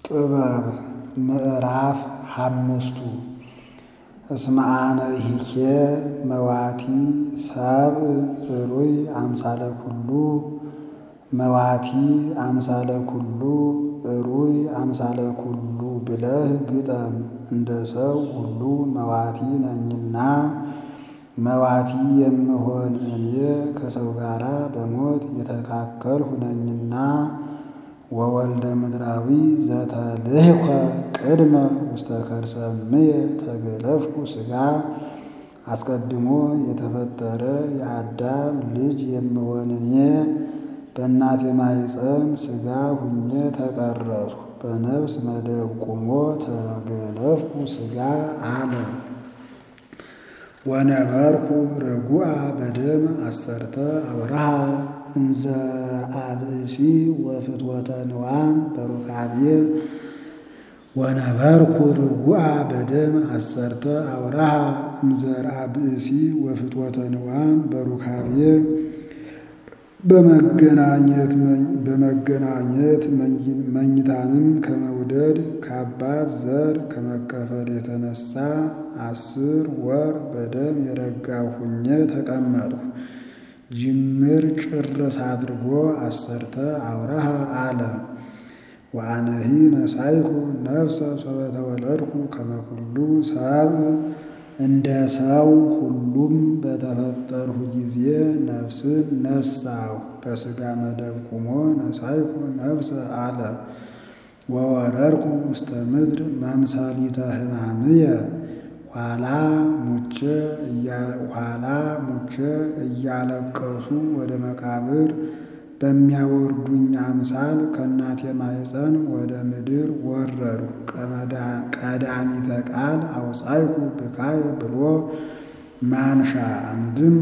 ጥበብ ምዕራፍ ሓምስቱ እስመ አነ ይሄ መዋቲ ሰብእ ሩይ አምሳለ ኩሉ መዋቲ አምሳለ ኩሉ ሩይ አምሳለ ኩሉ ብለህ ግጠም። እንደ ሰው ሁሉ መዋቲ ነኝና መዋቲ የምሆን እኔ ከሰው ጋር በሞት የተካከልሁ ነኝና ወወልደ ምድራዊ ዘተልህኮ ቅድመ ውስተ ከርሰ እምየ ተገለፍኩ ሥጋ አስቀድሞ የተፈጠረ የአዳም ልጅ የምሆን እኔ በእናቴ ማኅፀን ሥጋ ሁኜ ተቀረጽሁ። በነፍስ መደብ ቁሞ ተገለፍኩ ሥጋ አለ። ወነበርኩ ርጉአ በደም አሰርተ አውራሃ እንዘርአ ብእሲ ወፍትወተ ንዋም በሩካቤ ወነበርኩ ርጉአ በደም አሰርተ አውራሃ እንዘርአ ብእሲ ወፍትወተ ንዋም በሩካቤ በመገናኘት በመገናኘት መኝታንም ከመውደድ ከአባት ዘር ከመከፈል የተነሳ አስር ወር በደም የረጋሁ ሁኜ ተቀመጥሁ። ጅምር ጭርስ አድርጎ አሰርተ አውራሃ አለ። ወአነሂ ነሳይኩ ነፍሰ ሶበ ተወለድኩ ከመ ኩሉ ሰብእ እንደ ሰው ሁሉም በተፈጠርሁ ጊዜ ነፍስን ነሳሁ። በሥጋ መደብ ቁሞ ነሳይኩ ነፍሰ አለ። ወወረድኩ ውስተ ምድር መምሰሊተ ሕማምየ ኋላ ሙቼ ኋላ ሙቼ እያለቀሱ ወደ መቃብር በሚያወርዱኝ አምሳል ከእናቴ ማኅፀን ወደ ምድር ወረዱ። ቀዳሚተ ቃል አውፃይኩ ብካየ ብሎ ማንሻ አንድም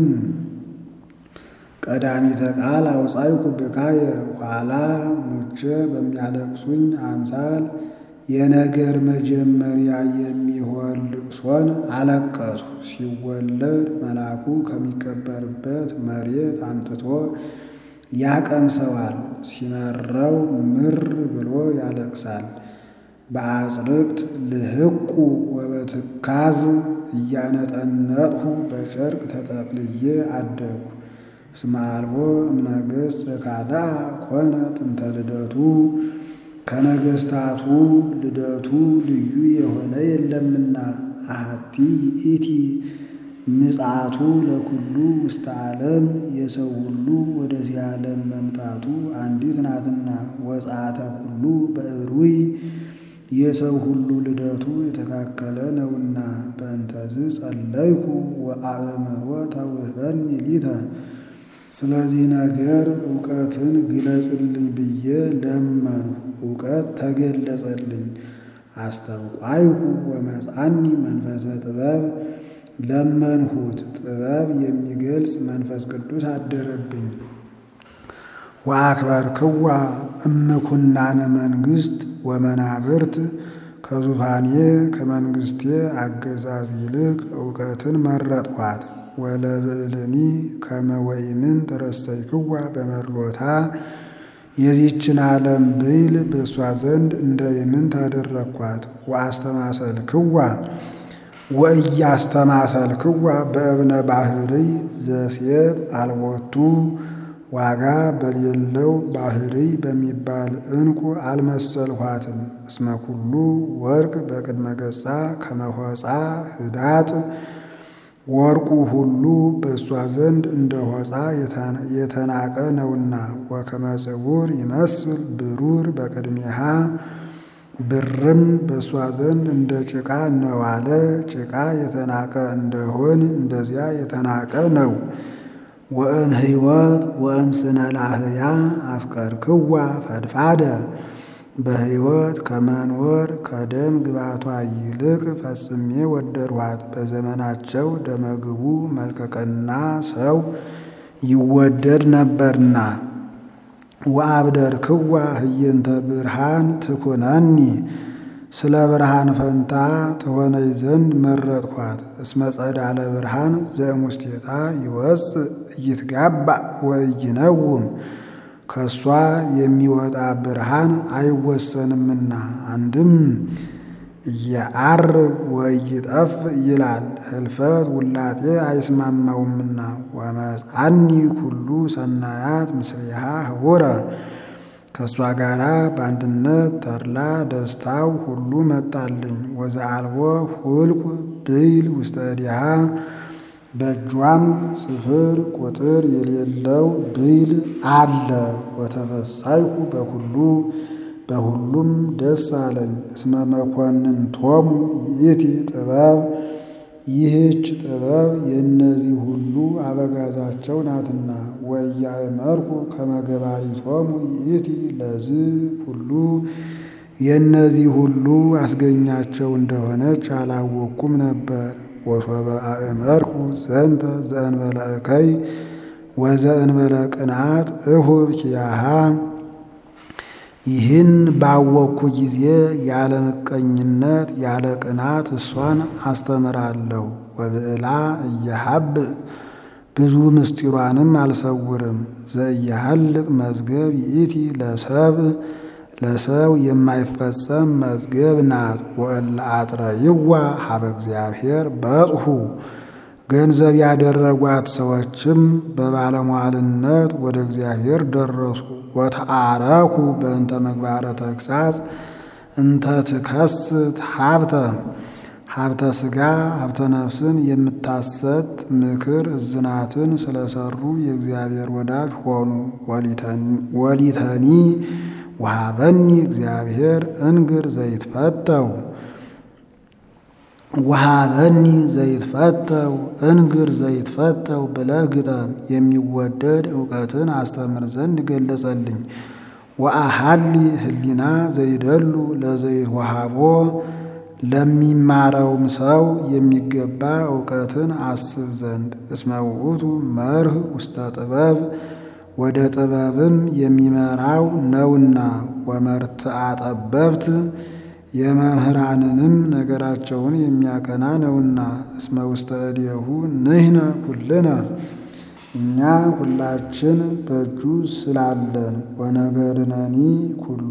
ቀዳሚተ ቃል አውፃይኩ ብካየ ኋላ ሙቼ በሚያለቅሱኝ አምሳል የነገር መጀመሪያ የሚሆን ልቅሶን አለቀሱ። ሲወለድ መልአኩ ከሚቀበርበት መሬት አምጥቶ ያቀምሰዋል። ሲመረው ምር ብሎ ያለቅሳል። በአጽርቅት ልህቁ ወበትካዝ እያነጠነጥሁ በጨርቅ ተጠቅልዬ አደግሁ። እስመ አልቦ እምነገሥት ካልአ ኮነ ጥንተ ልደቱ ከነገሥታቱ ልደቱ ልዩ የሆነ የለምና አሐቲ ይእቲ ምጽአቱ ለኩሉ ውስተ ዓለም የሰው ሁሉ ወደዚህ ዓለም መምጣቱ አንዲት ናትና። ወጽአተ ኩሉ በእሩይ የሰው ሁሉ ልደቱ የተካከለ ነውና። በእንተዝ ጸለይኩ ወአእምሮ ተውህበኒ ሊተ ስለዚህ ነገር እውቀትን ግለጽልኝ ብዬ ለመንሁ፣ እውቀት ተገለጸልኝ። አስተብቋይሁ ወመጻኒ መንፈሰ ጥበብ ለመንሁት፣ ጥበብ የሚገልጽ መንፈስ ቅዱስ አደረብኝ። ወአክበርክዋ እምኩናነ መንግሥት ወመናብርት ከዙፋኔ ከመንግሥቴ አገዛዝ ይልቅ እውቀትን መረጥኋት። ወለብዕልኒ ከመ ወኢምንት ረሰይክዋ በመድሎታ የዚችን ዓለም ብዕል በእሷ ዘንድ እንደ ኢምንት አደረግኳት። ወአስተማሰልክዋ ወእያስተማሰልክዋ በእብነ ባሕርይ ዘሴት አልቦቱ ዋጋ በሌለው ባሕርይ በሚባል ዕንቁ አልመሰልኋትም። እስመ ኩሉ ወርቅ በቅድመ ገጻ ከመሆፃ ህዳጥ ወርቁ ሁሉ በእሷ ዘንድ እንደ ሆፃ የተናቀ ነውና። ወከመ ጽቡር ይመስል ብሩር በቅድሜሃ ብርም በእሷ ዘንድ እንደ ጭቃ ነው አለ። ጭቃ የተናቀ እንደሆን እንደዚያ የተናቀ ነው። ወእም ሕይወት ወእም ስነ ላህያ አፍቀርክዋ ፈድፋደ በሕይወት ከመኖር ከደም ግባቷ ይልቅ ፈጽሜ ወደድኋት። በዘመናቸው ደመግቡ መልከቀና ሰው ይወደድ ነበርና። ወአብደርክዋ ህየንተ ብርሃን ትኩነኒ ስለ ብርሃን ፈንታ ትሆነኝ ዘንድ መረጥኳት። እስመ ጸዳለ ብርሃን ዘእሙስቴታ ይወፅእ ኢይትጋባእ ወኢይነውም ከእሷ የሚወጣ ብርሃን አይወሰንምና አንድም እየዐርግ ወይጠፍ ይላል። ህልፈት ውላጤ አይስማማውምና ወመጽአኒ ኩሉ ሰናያት ምስሌሃ ህቡረ ከእሷ ጋር በአንድነት ተድላ ደስታው ሁሉ መጣልኝ። ወዘአልቦ ሁልቁ ብይል ውስተ እዴሃ በእጇም ስፍር ቁጥር የሌለው ብይል አለ። ወተፈሳይኩ በኩሉ በሁሉም ደስ አለኝ። እስመ መኮንንቶሙ ይእቲ ጥበብ ይህች ጥበብ የእነዚህ ሁሉ አበጋዛቸው ናትና። ወኢያእመርኩ ከመ ገባሪቶሙ ይእቲ ለዝ ሁሉ የእነዚህ ሁሉ አስገኛቸው እንደሆነች አላወቅኩም ነበር። ወሶበ አእመርኩ ዘንተ ዘእንበለ እከይ ወዘእንበለ ቅንዓት እሁብ ኪያሃ ይህን ባወቅኩ ጊዜ ያለ ምቀኝነት ያለ ቅናት እሷን አስተምራለሁ። ወብዕላ እየሀብ ብዙ ምስጢሯንም አልሰውርም። ዘእየሀልቅ መዝገብ ይእቲ ለሰብ ለሰው የማይፈጸም መዝገብ ናት። ወእለ አጥረይዋ ሀበ እግዚአብሔር በጽሑ ገንዘብ ያደረጓት ሰዎችም በባለሟልነት ወደ እግዚአብሔር ደረሱ። ወተአረኩ በእንተ ምግባረ ተግሳጽ እንተ ትከስት ሀብተ ሀብተ ሥጋ ሀብተ ነፍስን የምታሰጥ ምክር እዝናትን ስለሰሩ የእግዚአብሔር ወዳጅ ሆኑ። ወሊተኒ ወሀበኒ እግዚአብሔር እንግር ዘይትፈተው ወሀበኒ ዘይትፈተው እንግር ዘይትፈተው ብለህ ግጠም። የሚወደድ እውቀትን አስተምር ዘንድ ገለጸልኝ። ወአሃሊ ህሊና ዘይደሉ ለዘይት ወሃቦ ለሚማረውም ሰው የሚገባ እውቀትን አስብ ዘንድ እስመ ውእቱ መርህ ውስተ ጥበብ ወደ ጥበብም የሚመራው ነውና። ወመርትዐ ጠበብት የመምህራንንም ነገራቸውን የሚያቀና ነውና። እስመ ውስተ እዴሁ ንሕነ ኩልነ እኛ ሁላችን በእጁ ስላለን። ወነገርነኒ ኩሉ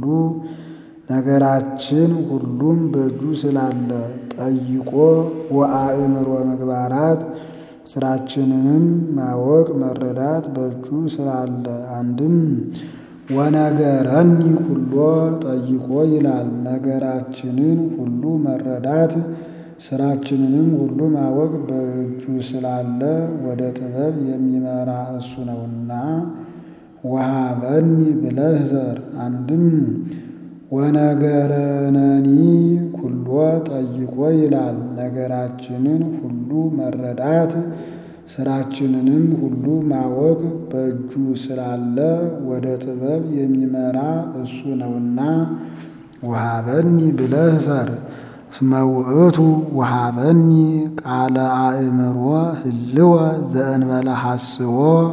ነገራችን ሁሉም በእጁ ስላለ። ጠይቆ ወአእምሮ ምግባራት ስራችንንም ማወቅ መረዳት በእጁ ስላለ። አንድም ወነገረኒ ኩሎ ጠይቆ ይላል። ነገራችንን ሁሉ መረዳት ስራችንንም ሁሉ ማወቅ በእጁ ስላለ ወደ ጥበብ የሚመራ እሱ ነውና። ወሀበኒ ብለህ ዘር አንድም ወነገረነኒ ኩሎ ጠይቆ ይላል። ነገራችንን ሁሉ መረዳት ስራችንንም ሁሉ ማወቅ በእጁ ስላለ ወደ ጥበብ የሚመራ እሱ ነውና። ወሀበኒ ብለህ ሰር እስመ ውእቱ ወሀበኒ ቃለ አእምሮ ህልወ ዘእንበለ ሐስቦ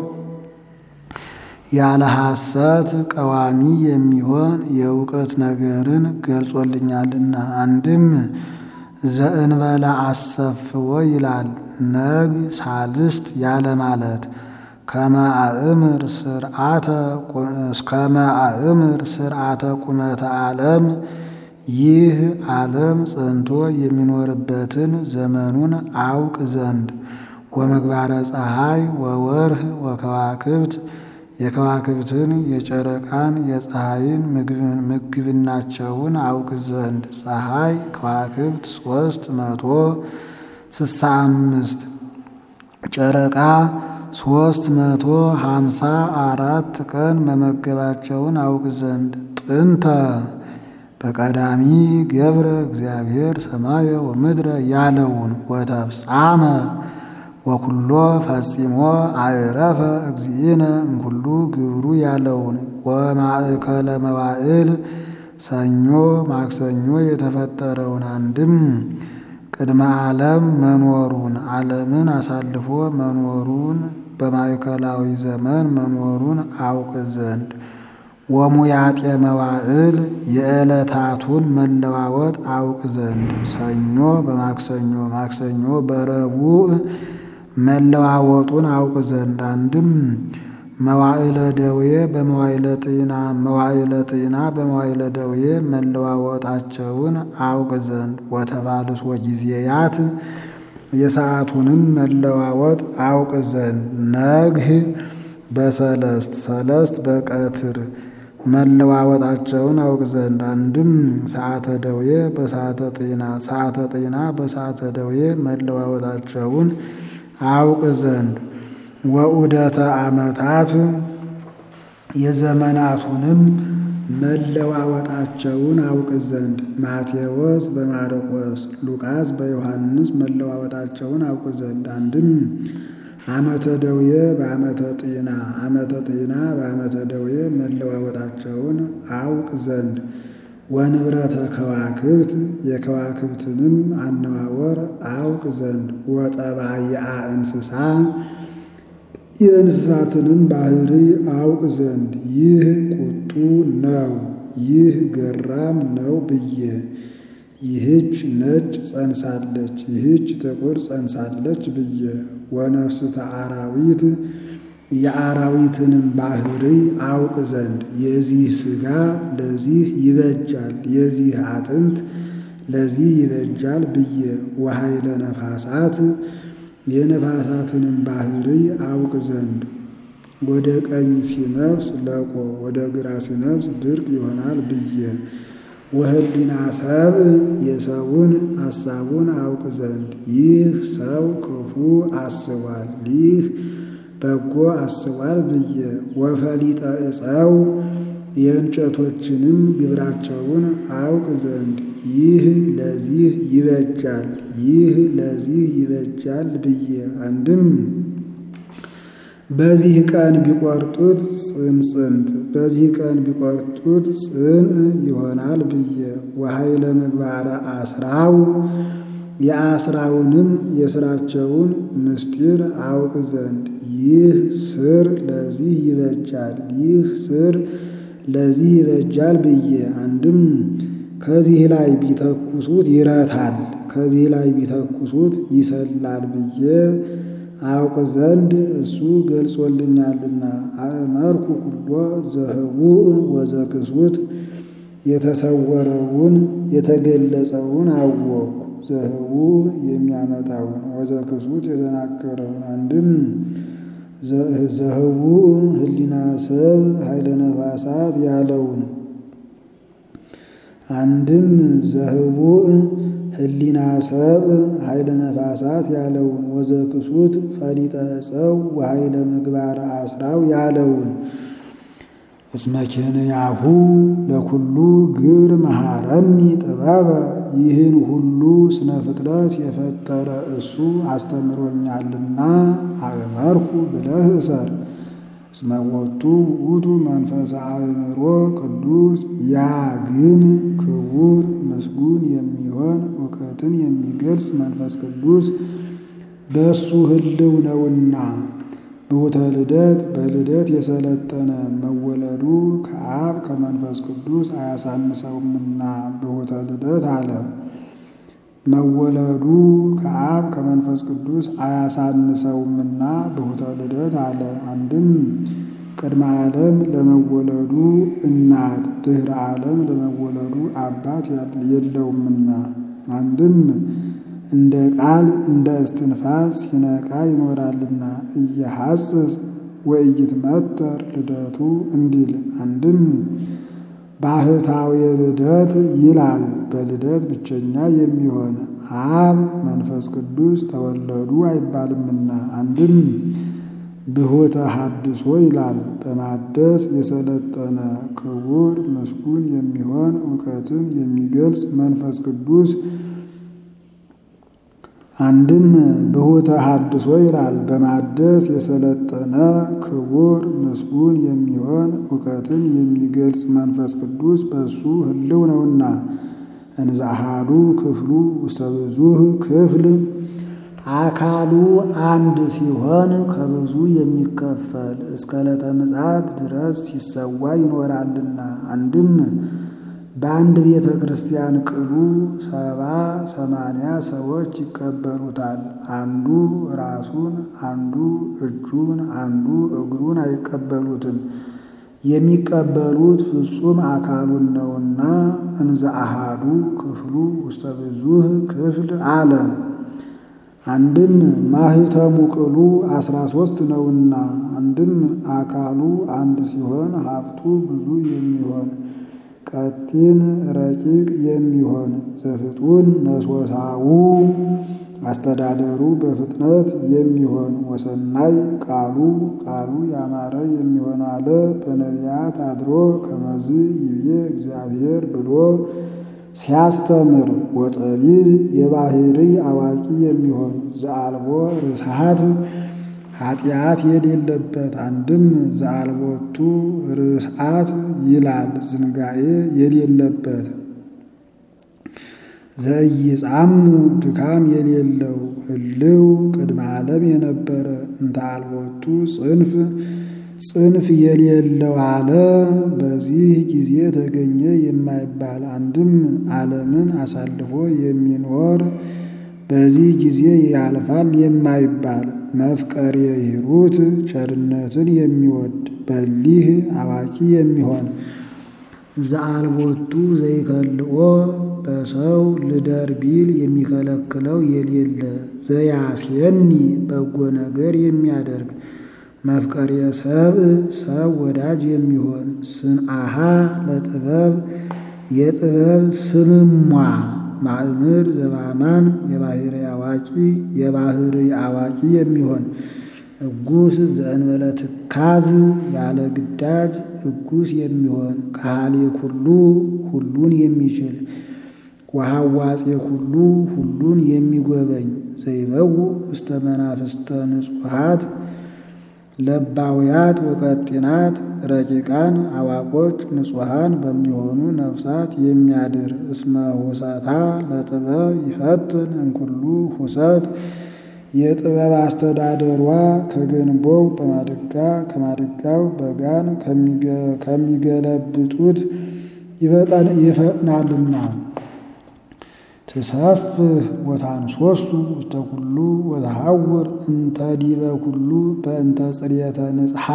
ያለ ሐሰት ቀዋሚ የሚሆን የእውቀት ነገርን ገልጾልኛልና። አንድም ዘእንበለ አሰፍዎ ይላል። ነግ ሳልስት ያለ ማለት ከመ አእምር ስርዓተ ቁመተ ዓለም ይህ ዓለም ጸንቶ የሚኖርበትን ዘመኑን አውቅ ዘንድ ወምግባረ ፀሐይ ወወርህ ወከዋክብት የከዋክብትን የጨረቃን የፀሐይን ምግብናቸውን አውቅ ዘንድ ፀሐይ ከዋክብት ሶስት መቶ ስሳ አምስት ጨረቃ ሶስት መቶ ሀምሳ አራት ቀን መመገባቸውን አውቅ ዘንድ ጥንተ በቀዳሚ ገብረ እግዚአብሔር ሰማየ ወምድረ ያለውን ወተፍጻመ ወኩሎ ፈጺሞ አዕረፈ እግዚእነ እምኩሉ ግብሩ ያለውን ወማእከለ መዋዕል ሰኞ ማክሰኞ የተፈጠረውን አንድም ቅድመ ዓለም መኖሩን ዓለምን አሳልፎ መኖሩን በማዕከላዊ ዘመን መኖሩን አውቅ ዘንድ ወሙያጤ መዋዕል የዕለታቱን መለዋወጥ አውቅ ዘንድ ሰኞ በማክሰኞ ማክሰኞ በረቡዕ መለዋወጡን አውቅ ዘንድ አንድም መዋዕለ ደዌ በመዋዕለ ጤና መዋዕለ ጤና በመዋዕለ ደዌ መለዋወጣቸውን አውቅ ዘንድ ወተባልስ ወጊዜያት የሰዓቱንም መለዋወጥ አውቅ ዘንድ ነግህ በሰለስት ሰለስት በቀትር መለዋወጣቸውን አውቅ ዘንድ አንድም ሰዓተ ደዌ በሰዓተ ጤና ሰዓተ ጤና በሰዓተ ደዌ መለዋወጣቸውን አውቅ ዘንድ ወዑደተ ዓመታት የዘመናቱንም መለዋወጣቸውን አውቅ ዘንድ ማቴዎስ በማርቆስ ሉቃስ በዮሐንስ መለዋወጣቸውን አውቅ ዘንድ አንድም ዓመተ ደዌ በዓመተ ጤና ዓመተ ጤና በዓመተ ደዌ መለዋወጣቸውን አውቅ ዘንድ ወንብረተ ከዋክብት የከዋክብትንም አነዋወር አውቅ ዘንድ ወጠባይአ እንስሳ የእንስሳትንም ባህሪ አውቅ ዘንድ ይህ ቁጡ ነው፣ ይህ ገራም ነው ብዬ ይህች ነጭ ጸንሳለች፣ ይህች ጥቁር ጸንሳለች ብዬ ወነፍስተ አራዊት የአራዊትንም ባህሪ አውቅ ዘንድ የዚህ ሥጋ ለዚህ ይበጃል፣ የዚህ አጥንት ለዚህ ይበጃል ብዬ ወኃይለ ነፋሳት የነፋሳትንም ባህሪ አውቅ ዘንድ ወደ ቀኝ ሲነፍስ ለቆ ወደ ግራ ሲነፍስ ድርቅ ይሆናል ብዬ ወህሊና ሰብ የሰውን ሐሳቡን አውቅ ዘንድ ይህ ሰው ክፉ አስቧል፣ ይህ በጎ አስቧል ብዬ ወፈሊጠ ዕፀው የእንጨቶችንም ግብራቸውን አውቅ ዘንድ ይህ ለዚህ ይበጃል፣ ይህ ለዚህ ይበጃል ብዬ አንድም በዚህ ቀን ቢቆርጡት ጽንጽንት በዚህ ቀን ቢቆርጡት ጽን ይሆናል ብዬ ወኃይለ ምግባረ አስራው የአስራውንም የስራቸውን ምስጢር አውቅ ዘንድ ይህ ስር ለዚህ ይበጃል፣ ይህ ስር ለዚህ ይበጃል ብዬ አንድም ከዚህ ላይ ቢተኩሱት ይረታል፣ ከዚህ ላይ ቢተኩሱት ይሰላል ብዬ አውቅ ዘንድ እሱ ገልጾልኛልና። አእመርኩ ኩሎ ዘህቡእ ወዘክሱት የተሰወረውን የተገለጸውን አወቅኩ። ዘህቡእ የሚያመጣውን ወዘክሱት የተናገረውን አንድም ዘህቡእ ህሊና ሰብ ኃይለ ነፋሳት ያለውን አንድም ዘህቡእ ህሊና ሰብ ኃይለ ነፋሳት ያለውን ወዘክሱት ፈሊጠ ዕፀው ወኃይለ ምግባረ አስራው ያለውን እስመ ኬንያሁ ለኩሉ ግብር መሐረኒ ጥበበ ይህን ሁሉ ስነ ፍጥረት የፈጠረ እሱ አስተምሮኛልና አእመርኩ ብለህ እሰር። እስመ ቦቱ ውእቱ መንፈሰ አእምሮ ቅዱስ ያ ግን ክቡር ምስጉን የሚሆን እውቀትን የሚገልጽ መንፈስ ቅዱስ በእሱ ህልው ነውና ብሁተ ልደት በልደት የሰለጠነ መወለዱ ከአብ ከመንፈስ ቅዱስ አያሳንሰውምና ብሁተ ልደት አለ። መወለዱ ከአብ ከመንፈስ ቅዱስ አያሳንሰውምና ብሁተ ልደት አለ። አንድም ቅድመ ዓለም ለመወለዱ እናት ድኅረ ዓለም ለመወለዱ አባት የለውምና አንድም እንደ ቃል እንደ እስትንፋስ ሲነቃ ይኖራልና እየሐስስ ወኢይትመተር ልደቱ እንዲል አንድም ባህታዊ ልደት ይላል። በልደት ብቸኛ የሚሆን አብ መንፈስ ቅዱስ ተወለዱ አይባልምና አንድም ብሁተ ሐድሶ ይላል። በማደስ የሰለጠነ ክቡር ምስጉን የሚሆን እውቀትን የሚገልጽ መንፈስ ቅዱስ አንድም ብሁተ ሐድሶ ይላል። በማደስ የሰለጠነ ክቡር ምስጉን የሚሆን እውቀትን የሚገልጽ መንፈስ ቅዱስ በእሱ ህልው ነውና እንዘ አሐዱ ክፍሉ ውስተ ብዙኅ ክፍል አካሉ አንድ ሲሆን ከብዙ የሚከፈል እስከ ዕለተ ምጽአት ድረስ ሲሰዋ ይኖራልና አንድም በአንድ ቤተ ክርስቲያን ቅሉ ሰባ ሰማንያ ሰዎች ይቀበሉታል። አንዱ ራሱን፣ አንዱ እጁን፣ አንዱ እግሩን አይቀበሉትም። የሚቀበሉት ፍጹም አካሉን ነውና እንዘ አሃዱ ክፍሉ ውስተ ብዙህ ክፍል አለ። አንድም ማህተሙ ቅሉ አስራ ሦስት ነውና፣ አንድም አካሉ አንድ ሲሆን ሀብቱ ብዙ የሚሆን ቀጢን ረቂቅ የሚሆን ዘፍጡን ነሶሳው አስተዳደሩ በፍጥነት የሚሆን ወሰናይ ቃሉ ቃሉ ያማረ የሚሆን አለ። በነቢያት አድሮ ከመዝ ይብዬ እግዚአብሔር ብሎ ሲያስተምር ወጠቢብ የባህሪ አዋቂ የሚሆን ዘአልቦ ርስሃት ኃጢአት የሌለበት አንድም ዘአልቦቱ ርስዓት ይላል ዝንጋኤ የሌለበት ዘኢይጻሙ ድካም የሌለው ህልው ቅድመ ዓለም የነበረ እንተ አልቦቱ ጽንፍ ጽንፍ የሌለው አለ። በዚህ ጊዜ ተገኘ የማይባል አንድም ዓለምን አሳልፎ የሚኖር በዚህ ጊዜ ያልፋል የማይባል መፍቀሬ ሂሩት ቸርነትን የሚወድ በሊህ አዋቂ የሚሆን ዘአልቦቱ ዘይከልኦ በሰው ልደር ቢል የሚከለክለው የሌለ ዘያስየኒ በጎ ነገር የሚያደርግ መፍቀሬ ሰብእ ሰብ ወዳጅ የሚሆን ስምአሃ ለጥበብ የጥበብ ስምሟ ማእምር ዘባማን የባህሪ አዋቂ የባህሪ አዋቂ የሚሆን እጉስ ዘእንበለ ትካዝ ያለ ግዳጅ እጉስ የሚሆን ካህሌ ኩሉ ሁሉን የሚችል ወሐዋጼ ኩሉ ሁሉን የሚጎበኝ ዘይበው ውስተ መናፍስተ ንጹሓት ለባውያት ወቀጢናት ረቂቃን አዋቆች ንጹሐን በሚሆኑ ነፍሳት የሚያድር እስመ ሁሰታ ለጥበብ ይፈትን እንኩሉ ሁሰት የጥበብ አስተዳደሯ ከገንቦው በማድጋ ከማድጋው በጋን ከሚገለብጡት ይፈጥናልና። ትሰፍህ ወታንሶሱ ውስተ ኩሉ ወተሐውር እንተ ዲበ ኩሉ በእንተ ጽርየተ ንጽሐ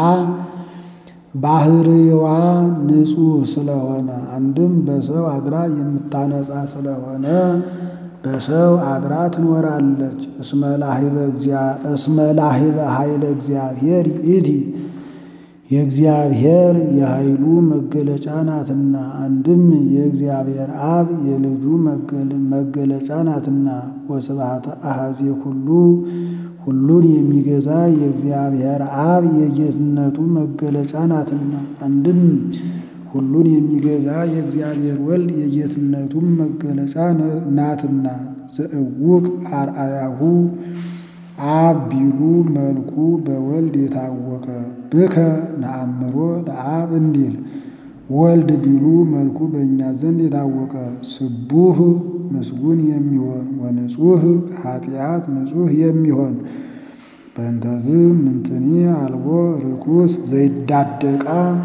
ባህርዋ ንጹሕ ስለሆነ አንድም በሰው አድራ የምታነጻ ስለሆነ በሰው አድራ ትኖራለች። እስመ ላሂበ ኃይለ እግዚአብሔር ይእቲ የእግዚአብሔር የኃይሉ መገለጫ ናትና። አንድም የእግዚአብሔር አብ የልጁ መገለጫ ናትና። ወስብሐተ አሐዜ ኩሉ ሁሉን የሚገዛ የእግዚአብሔር አብ የጌትነቱ መገለጫ ናትና። አንድም ሁሉን የሚገዛ የእግዚአብሔር ወልድ የጌትነቱም መገለጫ ናትና። ዘእውቅ አርአያሁ አብ ቢሉ መልኩ በወልድ የታወቀ ብከ ነአምሮ ለአብ እንዲል ወልድ ቢሉ መልኩ በእኛ ዘንድ የታወቀ ስቡህ ምስጉን የሚሆን ወንጹህ ከኃጢአት ንጹህ የሚሆን በእንተዝ ምንትኒ አልቦ ርኩስ ዘይዳደቃ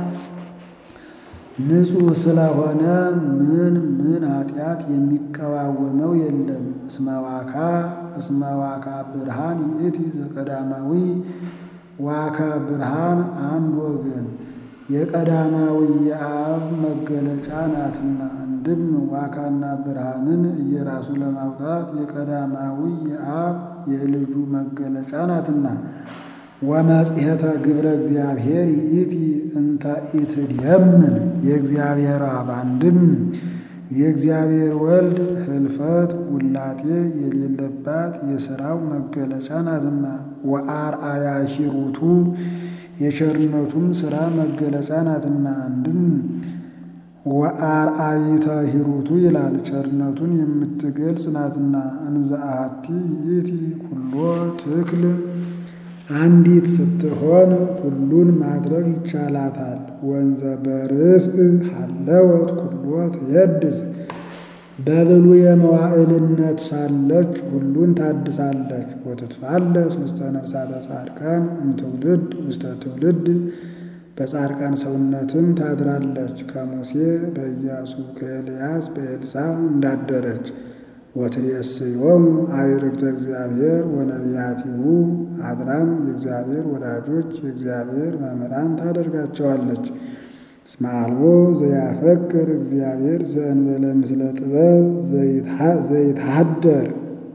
ንጹሕ ስለሆነ ምን ምን ኃጢአት የሚቀዋወመው የለም። እስመዋካ እስመዋካ ብርሃን ይእቲ ዘቀዳማዊ ዋካ ብርሃን አንድ ወገን የቀዳማዊ የአብ መገለጫ ናትና። አንድም ዋካና ብርሃንን እየራሱ ለማውጣት የቀዳማዊ የአብ የልጁ መገለጫ ናትና። ወመጽሔተ ግብረ እግዚአብሔር ይእቲ እንተ ኢትድየምን የእግዚአብሔር አብ አንድም የእግዚአብሔር ወልድ ህልፈት ውላጤ የሌለባት የሥራው መገለጫ ናትና። ወአርአያ ሂሩቱ የቸርነቱም ሥራ መገለጫ ናትና። አንድም ወአርአይተ ሂሩቱ ይላል ቸርነቱን የምትገልጽ ናትና። እንዘ አሐቲ ይእቲ ኩሎ ትክል አንዲት ስትሆን ሁሉን ማድረግ ይቻላታል። ወንዘ በርእስ ሀለወት ኩሎ ትየድስ በብሉ የመዋዕልነት ሳለች ሁሉን ታድሳለች። ወትትፋለስ ውስተ ነፍሳተ ጻድቃን እምትውልድ ውስተ ትውልድ በጻድቃን ሰውነትም ታድራለች። ከሙሴ በኢያሱ ከኤልያስ በኤልሳ እንዳደረች ወትሬስዮሙ አዕርክተ እግዚአብሔር ወነቢያቲሁ አድራም የእግዚአብሔር ወዳጆች የእግዚአብሔር መምህራን ታደርጋቸዋለች። እስመ አልቦ ዘያፈቅር እግዚአብሔር ዘእንበለ ምስለ ጥበብ ዘይትሃደር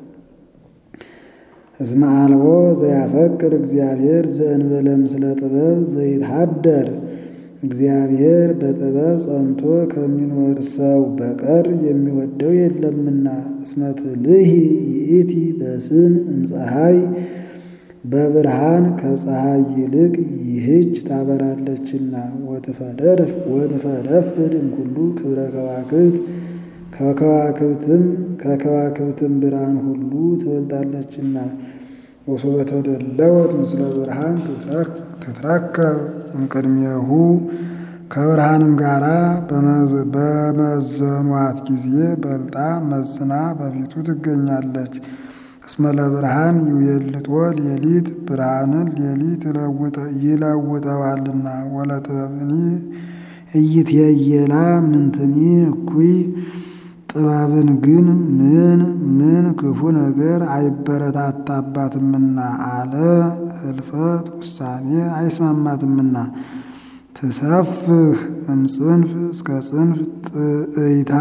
እስመ አልቦ ዘያፈቅር እግዚአብሔር ዘእንበለ ምስለ ጥበብ ዘይትሃደር እግዚአብሔር በጥበብ ጸንቶ ከሚኖር ሰው በቀር የሚወደው የለምና። እስመ ትልሂ ይእቲ በስን እምፀሐይ በብርሃን ከፀሐይ ይልቅ ይህች ታበራለችና። ወትፈደፍድ እምኩሉ ክብረ ከዋክብት ከከዋክብትም ከከዋክብትም ብርሃን ሁሉ ትበልጣለችና። ወሶበ ተደለወት ምስለ ብርሃን ትትረከብ እምቅድሜሁ ከብርሃንም ጋራ በመዘኗት ጊዜ በልጣ መዝና በፊቱ ትገኛለች። እስመ ለብርሃን ይውየልጦ ሌሊት ብርሃንን ሌሊት ይለውጠዋልና። ወለጥበብኒ እይትየየላ ምንትኒ እኩይ ጥበብን ግን ምን ምን ክፉ ነገር አይበረታታባትምና አለ። ህልፈት ውሳኔ አይስማማትምና። ትሰፍህ እምጽንፍ እስከ ጽንፍ ጥእይታ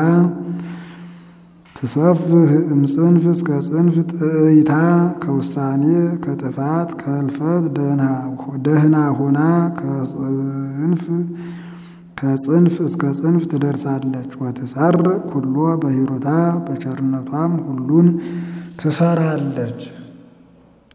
ትሰፍህ እምጽንፍ እስከ ጽንፍ ጥእይታ ከውሳኔ ከጥፋት ከህልፈት ደህና ሆና ከጽንፍ ከጽንፍ እስከ ጽንፍ ትደርሳለች። ወትሰር ኩሎ በሂሩታ በቸርነቷም ሁሉን ትሰራለች።